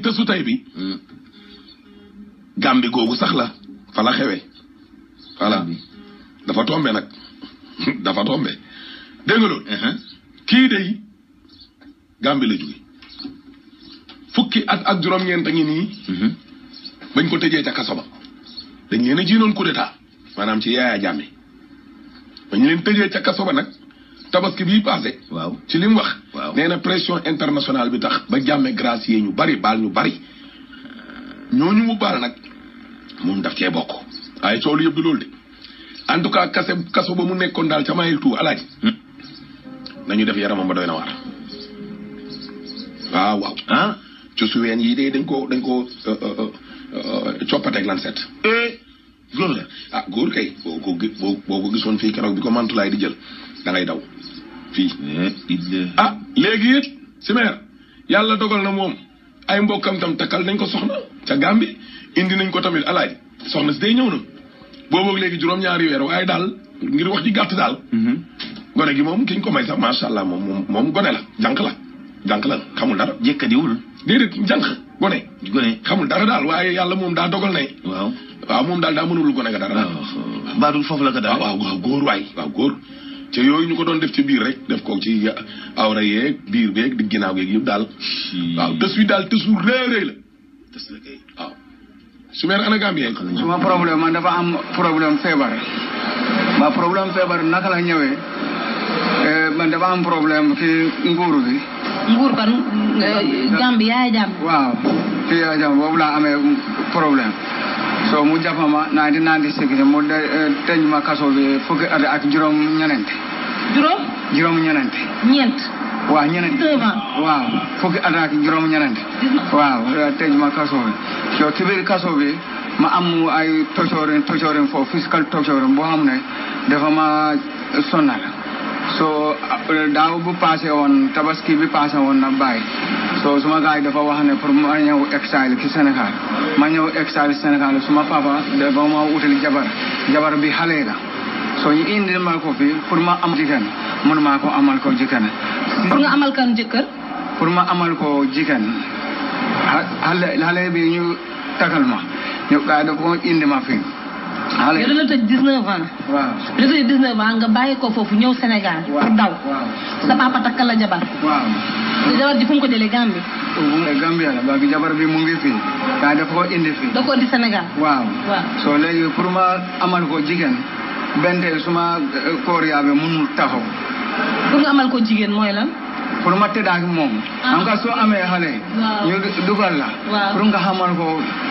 te su tey bi Gàmbi googu sax la fa la xewee voilà dafa tombe nag dafa tombe dégg nga loolu kii de Gàmbi la jóge fukki at ak juróom-ñeent a ngi nii bañ ko tëjee ca kaso ba dañ leen a jiinoon coup d'état maanaam ci Yaya Jammeh bañ leen tëjee ca kaso ba nag tabaski bii passé waaw ci li mu wax Waaw. nee na pression internationale bi tax ba Jammeh gracier ñu bari baal ñu bari ñooñu mu baal nag moom daf cee bokk waaye coow lu yëpp du loolu de en tout cas kase kaso ba mu nekkoon daal ca mayel tout alaaji nañu def yaramam ba doy na waar waaw waaw ah ci suween yi de dañ ko dañ ko coppateeg lan set eh góor la ah góor kay boo ko gi- boo boo ko gisoon fii keroog bi ko mantulaay di jël da ngay daw fii eh illa ah léegi it simeer yàlla dogal na moom ay mbokkam tam takkal nañ ko soxna ca Gàmbi indi nañ ko tamit alaaj soxna si day ñëw na booboog léegi juróom-ñaari weer waaye daal ngir wax ji gàtt daal gone gi moom kiñ ko may sax macha allah moom moom moom gone la jànq la jànq la xamul dara jëkkadiwul déedéet jànq gone gone xamul dara daal waaye yàlla moom daa dogal ne waaw waaw moom daal daa mënul gone ga dara daal waaw baadul foofu la ko waaw daal waaw waaw góor waay waaw góor te yooyu ñu ko doon def ci biir rek def ko ci awra yeeg biir beeg di ginnaaw geeg yëpp daal waaw tës wi daal tësu réeréy la des la kay waaw su meer ana Gambien suma problème man dafa am problème feebar ba problème feebar naka la ñëwee eh, man dafa am problème ci nguuru bi nguur kan Gambie yaay Jammeh waaw ci jam boobu laa amee problème so mu jàppama naa di naan di sécurité mu de eh, tëj ma kaso bi fukki at ak juróom ñenente juróom juróom ñenente ñeent waaw ñenente deux ans waaw fukki at ak juróom ñenente waaw eh, tëj ma kaso bi so ci biir kaso bi ma am ay tocorin tocorin foofu physical tocorin boo xam ne dafa ma sonal so eh, daaw bu passé woon tabaski bi passé woon na bàyyi so suma gars yi dafa wax ne pour ma ñëw exil ci Sénégal ma ñëw exil Sénégal suma papa dafa ma utali jabar jabar bi xale la so ñu indi ma ko fi pour ma am jigéen mun maa ko amal ko jigéen pour nga amal kan jëkkër pour ma amal ko jigéen xa- xale xale bi ñu tagal ma ñu gaa da ko indi ma fi xale yow dana tëj 19 ans waaw da tëj 19 ans nga bàyyi ko foofu ñëw Sénégal pour daw waaw sa papa takkal la jabar waaw te jabar ji fu mu ko jëlee Gambie bu nga Gambia la ba jabar bi mu ngi fii gaa da ko indi fii da ko di Sénégal waaw waaw so léegi pour ma amal ko jigéen bente suma eh, koor yaabe munul taxaw pour nga amal ko jigéen mooy lan pour ma tëdd ak moom xam nga soo amee xale Waaw. ñu dugal la Waaw. pour nga xamal ko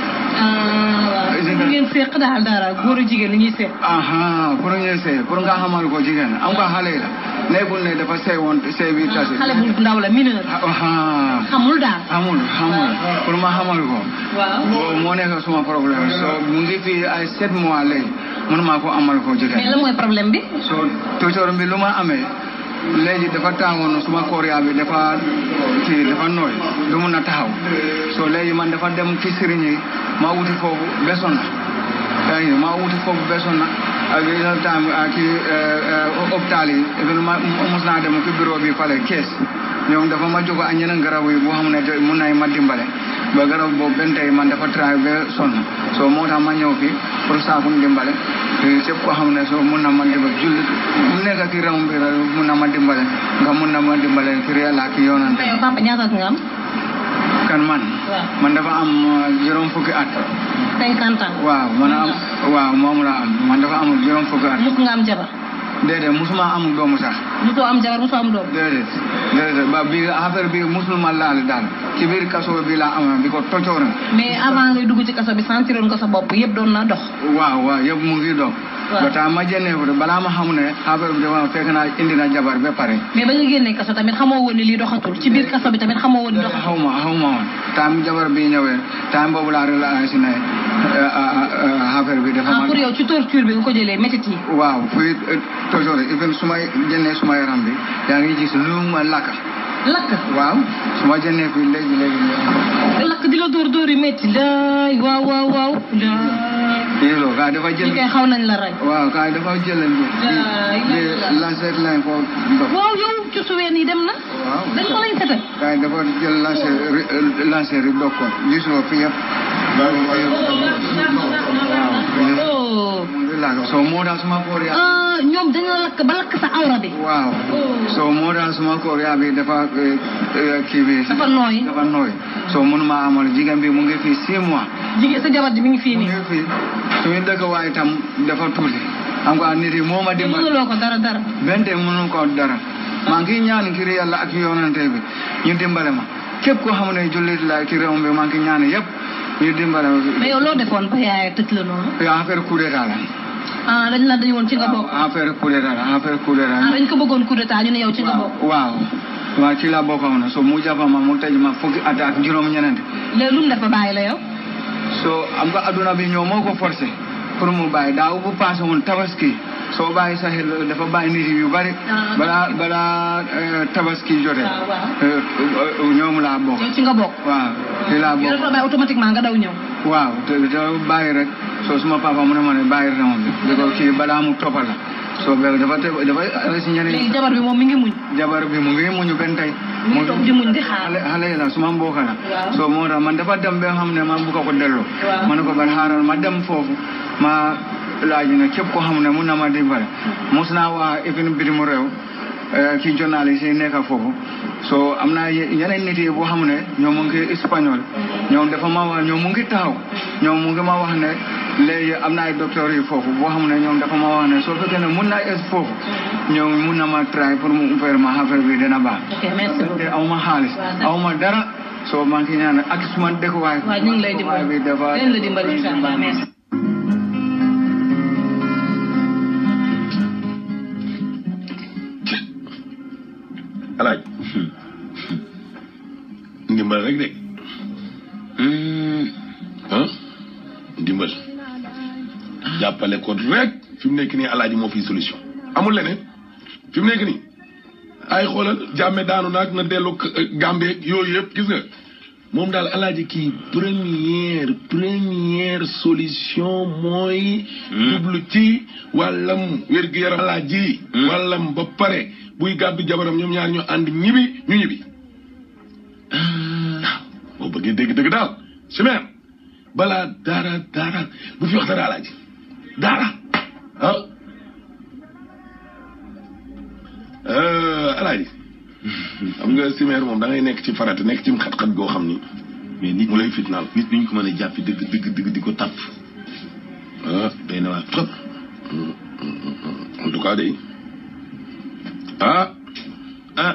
ah waaw Jigéen. pour ngeen séq daal dara góor a jigéen li ñuy séq aha pour ñu sey pour nga xamal ko jigéen am nga xale la nekkul ne dafa sey woon sey bi tasi xale bu ndaw la mineur aha xamul daal xamul xamul pour ma xamal ko waaw boobu moo nekk suma problème so mu ngi fii ay sept mois léegi mënuma ko amal ko mais jigéen lan mooy problème bi so tutor bi lu ma amee léegi dafa tàngoon suma koria bi dafa kii dafa nooy du mun a taxaw so léegi man dafa dem ci sëriñ yi ma wuti foofu besoon na yaa ngi ma wuti foofu besoon na ak yeneen temps ak ci hôpital yi even ma mos naa dem ci bureau bi fale kees ñoom dafa ma jóg ak ñeneen garab yi boo xam ne te mun nañ ma dimbale ba garab boobu benn tey man dafa travail ba sonn so moo tax ma ñëw fi pour saakum dimbale te képp koo xam ne so mun na ma dimbale jullit mu nekk ci réew bi rek mun na ma dimbale nga mun na ma dimbale ci yàlla ak yoonante yow papa ñaata at nga am kan man waaw man dafa am uh, juróom fukki at 50 ans waaw man am waaw moom laa am man dafa amul juróom fukki at mus nga am jabar déedéet musuma am doomu sax musoo am jabar musoo am doom déedéet déedéet ba bi affaire bi musul ma laal daal ci biir kaso bi laa am bi ko tocoore mais avant ngay dugg ci kaso bi sentiroon nga sa bopp yëpp doon na dox waaw waaw yëpp mu ngi dox Waaw. ba taa ma jëndee ko balaa ma xam ne affaire bi dafa fekk naa indi na jabar ba pare mais ba nga génnee kaso tamit xamoo woon ni lii doxatul ci biir kaso bi tamit xamoo woon ni doxatul xaw ma xaw ma woon taam jabar bi ñëwee taam boobu laa relation ne euh, euh, euh, affaire bi dafa ah ma pour yow ci torture bi nga ko jëlee métit yi waaw fii toujours even su ma jëndee suma yaram bi yaa ngi gis lu ma lakk lakk waaw su ma jëndee fii léegi léegi lakk di la dóor dóor yu métti laay waaw waaw waaw laay déedoo kaay dafa ñi jël koy xaw nañ la rey. waaw kaay dafa jëlal bi Laa di ilaaha di lancer line foofu ndox waaw yow ci suween yi dem na. waaw dañ ko lañ setal. kaay dafa jël lancer lancer yi dog ko gisoo fi yëpp waaw oh. waaw so moo tax suma koor yaa ah ñoom dañoo lakk ba lakk sa awra bi. waaw so moo tax suma koor yaa bi dafa eh, eh, kii bi dafa nooy. dafa nooy so mënuma amal jigéen bi mu ngi fii six mois jigéen sa jabar ji mi ngi fii mu nii. ngi fii suñu dëkk waaye tam dafa tuuti xam nga nit yi moo ma te dimbali mënuloo ko dara dara. benn tey mënu ko dara maa ngi ñaan ngir yàlla ak yoonante bi ñu dimbale ma képp koo xam ne jullit la ci réew mi maa ngi ñaan yëpp ñu dimbale ma mais yow loo defoon ba yaay tëj la noonu. yow affaire coup d'état la ah dañ la dañu woon ci nga bokk. affaire coup d'état la affaire coup d'état ah dañ ko bëggoon coup d'état ñu ne yow ci nga bokk. waaw waaw ci la bokkoon na so mu jàppa ma mu tëj ma fukki at ak juróom ñeneen léegi lu mu def ba bàyyi la yow. so am nga adduna bi ñoo moo ko forcé pour mu bàyyi daaw bu passé woon tabaski soo bàyyi sa xel dafa bàyyi nit yu bari Ah. balaa balaa eh, tabaski jotee waaw waaw. eh, eh, ñoom laa bokk yow ci nga bokk. waaw ci laa yow bokk dafa bàyyi automatiquement nga daw ñëw. waaw te te bàyyi rek soo suma papa mu ne ma ne bàyyi réew bi bi ko kii balaa mu toppal la soo be dafa te dafa si ñeneen léegi jabar bi moom mi ngi muñ. jabar bi mu ngi muñu benn tey mi ngi toog di muñ di xaar. xale xale yi la suma mbokk la Waaw. so moo tax man dafa dem ba xam ne man bu ko ko delloo Waaw. ma ne ko ban xaaral ma dem foofu ma laaj ne képp koo xam ne mun na ma dimbale mos naa waa ifin bitim réew eh, ki journaliste yi nekk foofu so am naa ye- yeneen nit yi boo xam ne ñoom mu ngi espagnol ñoom dafa ma wax ñoom mu ngi taxaw ñoom mu ngi ma wax ne léegi am na ay docteur yi foofu boo xam ne ñoom dafa ma wax ne soo fekkee ne mun naa es foofu ñoom mun na ma try pour mu faire ma affaire bi dina baax ok merci te beaucoup. aw ma xaalis aw ma dara soo maa ngi ñaan ak suma dëkkuwaay waaw ñu ngi lay dimbali bi dafa leen la dimbali incha allah merci. alaaj ndimbal rek de ah ndimbal jàppale ko rek fi mu nekk nii alaaji moo fi solution amul leneen fi mu nekk nii ay xoolal jàmme daanu naag na dellu Gambie yooyu yëpp gis nga moom daal alaaji kii première première solution mooy jublu ci wàllam wér-gu-yaram alaaji wàllam ba pare buy gàddu jabaram ñoom ñaar ñu ànd ñibi ñu ñibi waaw boo bëggee dégg dëgg daal simeer balaa dara dara bu fi wax dara alaaji dara ah alaaji xam nga simeer moom da ngay nekk ci farata nekk ci xat-xat goo xam ni mais nit mu lay fitnaal nit ñu ko mën a jàppi dëgg dëgg dëgg di ko tàpp ah doy na waar trop en tout cas day ah ah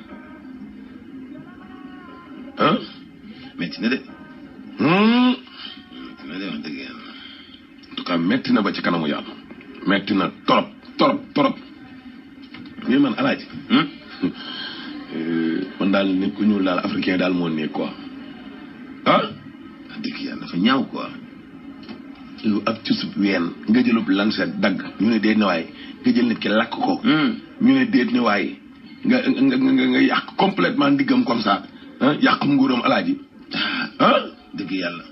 ah metti na de hmm. metti na de wax dëgg yàlla en tout cas metti na ba ci kanamu yàlla metti na torop torop torop mais man alaaji Hmm? euh, man daal nit ku ñuul daal africain daal moo nekk quoi ah wax dëgg yàlla dafa ñaaw quoi yow ab cusub ween nga jëlub lancet dagg ñu ne déet ne waaye nga jël nit ki lakk ko Hmm. ñu ne déet ne waaye nga nga nga nga yàq complètement diggam comme ça ah yàq nguuram alaaji ah ah dëgg yàlla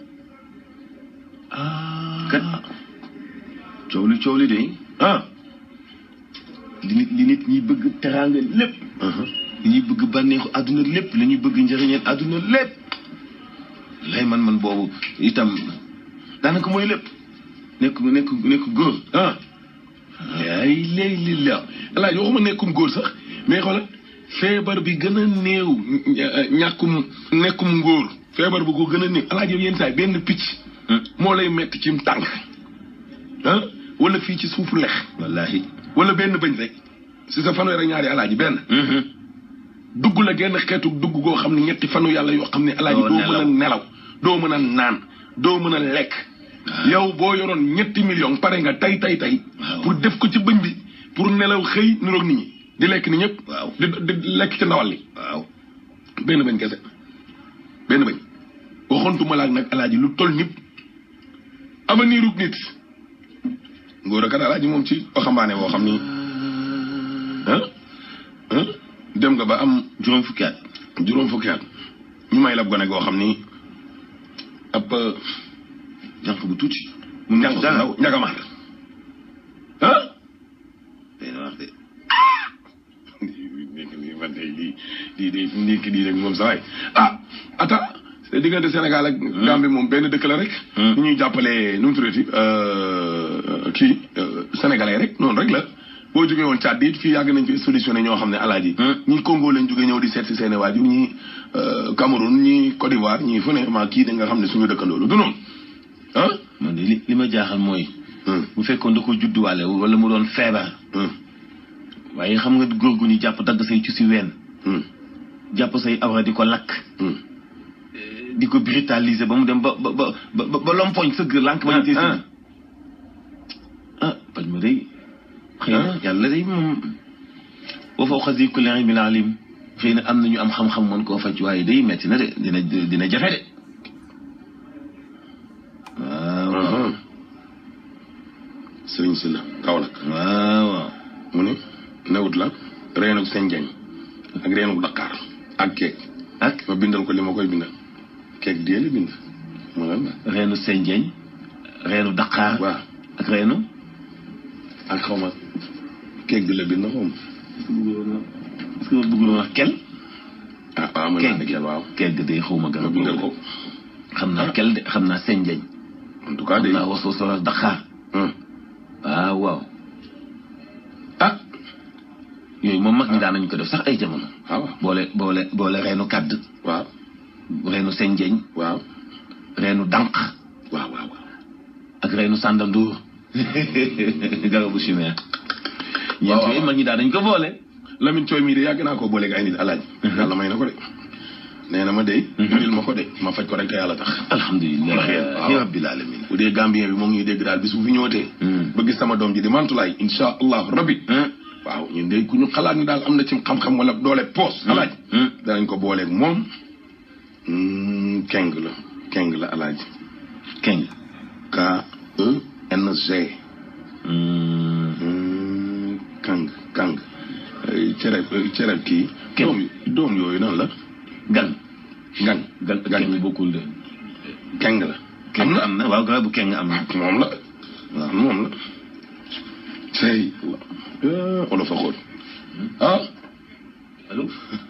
ah kat coow li coow li de ah li nit li nit ñi bëgg teraanga lépp li ñuy bëgg bànneexu àdduna lépp li ñuy bëgg njëriñeel àdduna lépp lay man man boobu itam daanaka mooy lépp nekk nekk nekk góor ah ay léegi li la alaaji waxuma nekkum góor sax mais xoolal feebar bi gën a néew ñàkkum nekkum ngóor feebar bu ko gën a néew alaaji yow yenn saa yi benn picc moo lay metti ci tànk ah wala fii ci suufu lex wallahi wala benn bëñ rek si sa fanweer ak ñaari alaaji benn dugg la genn xeetu dugg goo xam ne ñetti fanu yàlla yoo xam ne alaaji Doo doo mën a nelaw. nelaw doo mën a naan doo mën a lekk yow boo yoroon ñetti million pare nga tay tay tay Waaw. pour def ko ci bëñ bi pour nelaw xëy niroog nit ñi di lekk ni ñëpp Waaw. di di lekk ci ndawal li waaw benn bëñ kese benn bëñ waxoontuma laak nag alaaji lu toll nit avenir uk nit ngóor a kat alaaji moom ci waxambaane boo xam ni ah ah dem nga ba am juróom fukki at juróom fukki at ñu may la gone goo xam ni ab jànq bu tuuti mu nekk ñangu dara. ndaw ñagamaar ah day na wax de nekk nii man de lii lii de fu nekk nii rek moom sa waay ah ata c'est diggante Sénégal ak Gambie moom benn dëkk la rek Hmm. ni ñuy jàppalee nu mu tuddati euh, kii euh, sénégalais rek noonu rek la boo jógee woon Tchad it fii yàgg nañ fi solutionné ñoo xam ne alaaji Hmm. ñi Congo lañ jógee ñëw di seet si seeni waajur ñi euh, Cameroun ñi Côte d'Ivoire ñi fu ne maa kii da nga xam ne suñu dëkkandoo la du noonu ah man de li li ma jaaxal mooy Hmm. bu fekkoon da ko judduwaale wala mu doon feebar Hmm. waaye xam nga góor gu ñu jàpp dagg say ci si ween Hmm. jàpp say awra di ko lakk Hmm. di ko brutaliser ba mu dem ba ba ba ba ba lompoñ sëgg lànk ba ñu tee ah. ah paj ma day xëy na yàlla day moom boo fa xas yi kulli ilmin alim xëy na am na ñu am xam-xam mën koo faj waaye day metti na de dina dina jafe de waaw waaw Mhm. Sëriñ si la Kaolack waaw waaw mu ne newut la reenu seen jañ ak reenu Dakar ak keek ak ma bindal ko li ma koy bindal keek dee la bind mu lan la reenu senjeñ reenu daqaar waaw ak reenu ak xaw ma keek bi la bind xaw ma est-ce que ma bëgg wax kel ah waaw mën naa ne keek kenn waaw keek day xaw ma ma garab bindal ko xam naa kel de xam naa senjeñ en tout cas xam de naa wasu solo daqaar hum. waaw waaw ah yooyu moom mag ñi daan nañu ko def sax ay jamono waaw boole boole boole reenu kàdd waaw reenu senjeñ waaw reenu dànq waaw waaw waaw ak reenu sàndanduur garabu chimère ñeent waaw. yooyu mag ñi daan nañu ko boole Lamine Thioy mii de yàgg naa koo booleeg ay nit alaaj yàlla may na ko de nee na ma de indil ma ko de ma faj ko rek te yàlla tax alhamdulilah waaw. rabbil alamin bu dee Gambien bi moo ngi ñuy dégg daal bis bu fi ñëwatee Hmm. ba gis sama doom ji di mantulaay insha allahu rabbi waaw ñun de ku ñu xalaat ni daal am na ci xam-xam wala doole poos alaaj Hmm. danañ ko booleeg moom Hmm, keng la keng la alaaj keng K E N G Hmm. Hmm, kang kang Eh, cere cere kii Keng. doom doom yooyu nan la gan ngan gan gan keng bokkul de keng la keng am na am na waaw garabu keng am na moom la waaw moom la tey olof a xool ah allo